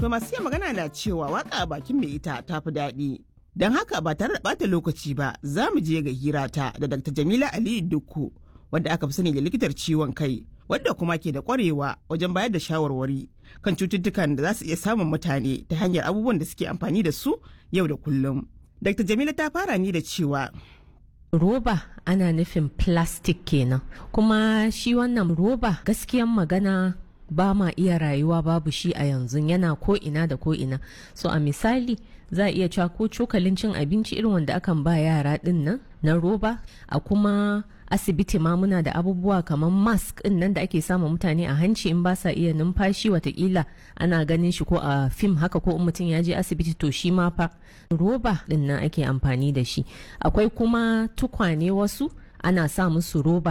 To masu iya magana na cewa waka a bakin mai ita ta fi daɗi. Don haka ba tare da ɓata lokaci ba za mu je ga hirata da Dr. Jamila Aliyu Dukku wadda aka fi sani da likitar ciwon kai wadda kuma ke da ƙwarewa wajen bayar da shawarwari kan cututtukan da za su iya samun mutane ta hanyar abubuwan da suke amfani da su yau da kullum. Dr. Jamila ta fara ni da cewa roba ana nufin plastic kenan kuma shi wannan roba gaskiyan magana ba ma iya rayuwa babu shi a yanzu yana ko ina da ko ina so a misali za a iya cewa ko cokalin cin abinci irin wanda akan ba yara din nan na roba a kuma asibiti ma muna da abubuwa kamar mask din nan da ake sama mutane a hanci in ba sa iya numfashi watakila ana ganin shi ko a fim haka ko in mutum ya je asibiti to shi ma fa roba din nan ake amfani da shi akwai kuma tukwane wasu ana sa musu roba